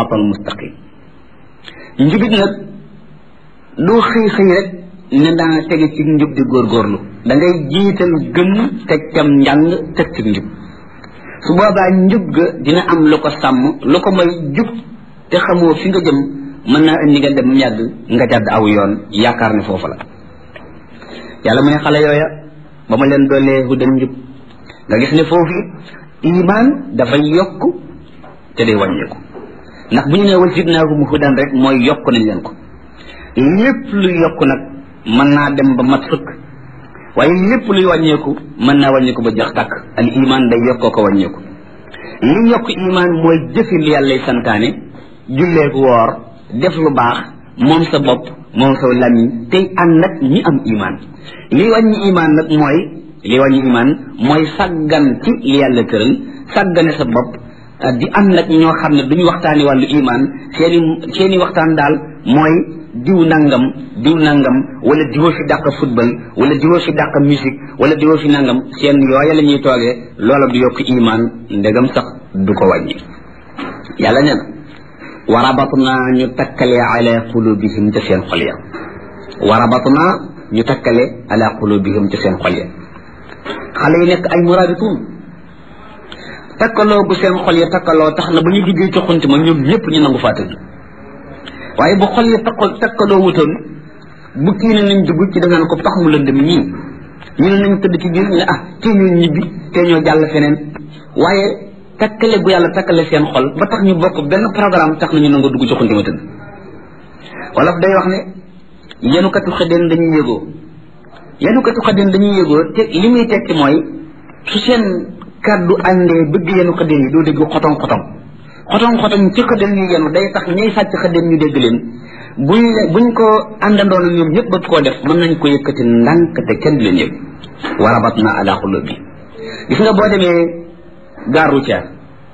siraata almustaqim njubit nag doo xëy xëy rek ne daa tege ci njub di góorgóorlu da ngay jiital gëm teg cam njàng teg ci njub su boobaa njub ga dina am lu ko sàmm lu ko may jub te xamoo fi nga jëm mën naa indi nga dem yàgg nga jàdd aw yoon yaakaar ne foofu la yàlla mu ne xale yooya ba ma leen doolee hudan njub nga gis ne foofu iman dafay yokk te day wàññeeku ndax bu ñu nee wal zidnaahum hudan rek mooy yokk nañ leen ko lépp luy yokk nag mën naa dem ba mat sëkk waaye lépp luy wàññeeku mën naa wàññeeku ba jox tàkk al iman day yokkoo ko wàññeeku li yokk iman mooy jëfi li yàllay santaane julleeku woor def lu baax moom sa bopp moom sa lamiñ tey ànd ak ñi am iman li wàññi iman nag mooy li wàññi iman mooy sàggan ci li yàlla tëral sàggane sa bopp di ànd ak ñoo xam ne duñu waxtaani wàllu iman seeni seeni waxtaan daal mooy diw nangam diw nangam wala diwoo fi dàq football wala diwoo fi dàq musique wala diwoo fi nangam seen yooya la ñuy toogee loola du yokk iman ndegam sax du ko wàññi yàlla nee na warabatna ñu takkale ala qulubihim ca seen xol ya warabatna ñu takkale ala qulubihim ca seen xol ya xale yi nekk ay murabituun takkaloo gu seen xol ya takkaloo tax na ba ñu duggee ci xunti ma ñoom ñëpp ñu nangu faa tëdd waaye bu xol ya takkal takkaloo wutoon bu kii ne nañ dugg ci dangaan ko tax mu lëndëm ñii ñu ne nañ tëdd ci biir ñu ne ah tee ñoo ñibbi tee ñoo jàll feneen waaye takkale gu yàlla takkale seen xol ba tax ñu bokk benn programme tax nañu nangu dugg ci xunti ma tëdd wolof day wax ne yenukatu xëddeen dañuy yëgoo yenukatu xëddeen dañuy yëgoo te li muy tekki mooy su seen kàddu àndee bëgg yenu xëddeen yi doo dégg xotong xotong xotong xotong ci xëddeen ñu yenu day tax ñay sàcc xëddeen ñu dégg leen buñ buñ ko àndandoon ñoom ñëpp bëgg koo def mën nañ ko yëkkati ndànk te kenn du leen yëg warabat na ala xulub bi gis nga boo demee gare routière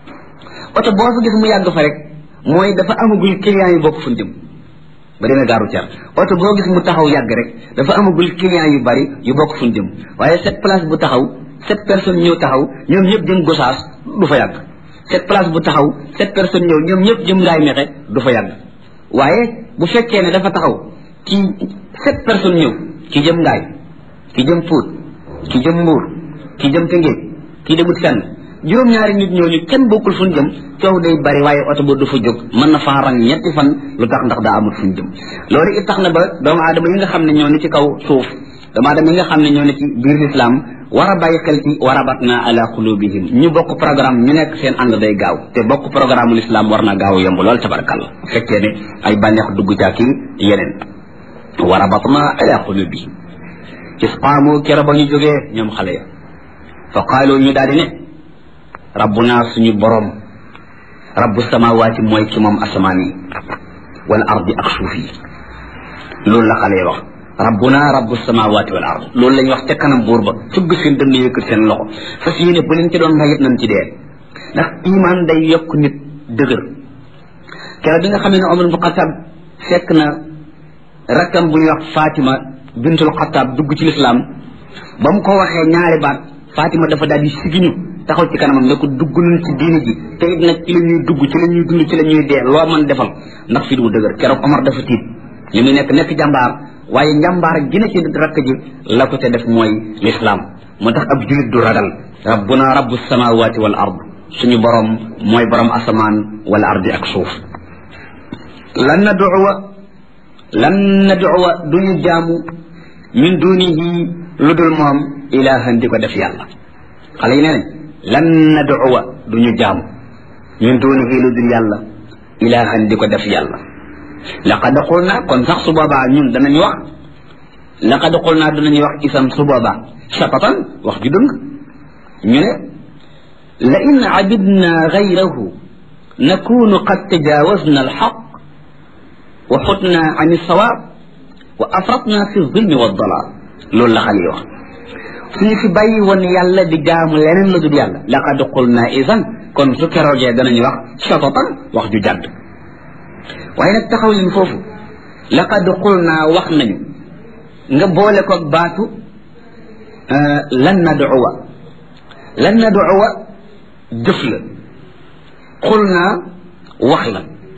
oto boo fa gis mu yàgg fa rek mooy dafa amagul client yi bokk fu jëm ba demee gare routière oto boo gis mu taxaw yàgg rek dafa amagul client yu bari yu bokk fu jëm waaye cette place bu taxaw sept personnes ñëw taxaw ñoom ñëpp jëm gosaas du fa yàgg cette place bu taxaw sept personnes ñëw ñoom ñëpp jëm ngaay mexe du fa yàgg waaye bu fekkee ne dafa taxaw ci sept personnes ñëw ki jëm ngaay ki jëm Pout ki jëm Mbuur ki jëm Tëngéej ki demut fenn juróom-ñaari nit ñooñu kenn bokkul fu ñu jëm coow day bari waaye oto ba du fa jóg mën na faa rang ñetti fan lu tax ndax daa amul fu ñu jëm loolu it tax na ba doomu aadama yi nga xam ne ñoo ne ci kaw suuf doomu aadama yi nga xam ne ñoo ne ci biir lislaam war a bàyyi xel ci warabatna ala qulubihim ñu bokk programme ñu nekk seen ànd day gaaw te bokk programme l'islam war na gaaw yomb lool tabarakàllah fekkee ne ay bànneex dugg caaki yeneen warabatna ala qulubihim isqaamu kero ba ñu jógee ñoom xale ya fa qaalu ñu daal di ne rabbuna suñu borom rabbu samawaati mooy ki moom asamaan yi wal ardi ak suuf yi loolu la xale ya wax rabbuna rabbu samawati wal ard loolu lañ wax ca kanam buur ba fëgg seen dënn yëkkat seen loxo fas yéene bu leen ci doon rayit nañ ci dee ndax iman day yokk nit dëgër keroog bi nga xam ne Omar bu Xataab fekk na rakkam bu ñuy wax Fatima bintul Xataab dugg ci lislaam ba mu ko waxee ñaari baat Fatima dafa daal di sigiñu taxaw ci kanamam ne ko dugg nañ ci diine ji te it nag ci la ñuy dugg ci la ñuy dund ci la ñuy dee loo mën defal ndax fi du dëgër keroog Omar dafa tiit li muy nekk nekk jàmbaar waaye njàmbaar gi na ci rakk ji la ko te def mooy lislaam moo tax ab julit du ragal rabbuna rabbu samawati wal ard suñu borom mooy borom asamaan wal ardi ak suuf lan nad'uwa lan nad'uwa duñu jaamu min dunihi lu dul moom ilahan di ko def yàlla xale yi nee nañ lan nad'uwa duñu jaamu min dunihi lu dul yàlla ilahan di ko def yàlla laqad qulna kon sax su boobaa ñun danañ wax laqad qulna danañu wax isam su boobaa sapatan wax ju dëng ñu ne la in abidna gayrahu nakunu qad tajawazna alxaq wa xutna an alsawaab wa afratna fi zulmi wa dalal loolu la xale yi wax suñu fi bàyyi woon yàlla di jaamu leneen la dul yàlla laqad qulna isan kon su keroogee danañu wax sapatan wax ju jàdd waaye nag taxaw leen foofu laqad qulna wax nañu nga boole ko baatu lan nad'uwa lan nad'uwa jëf la qulna wax la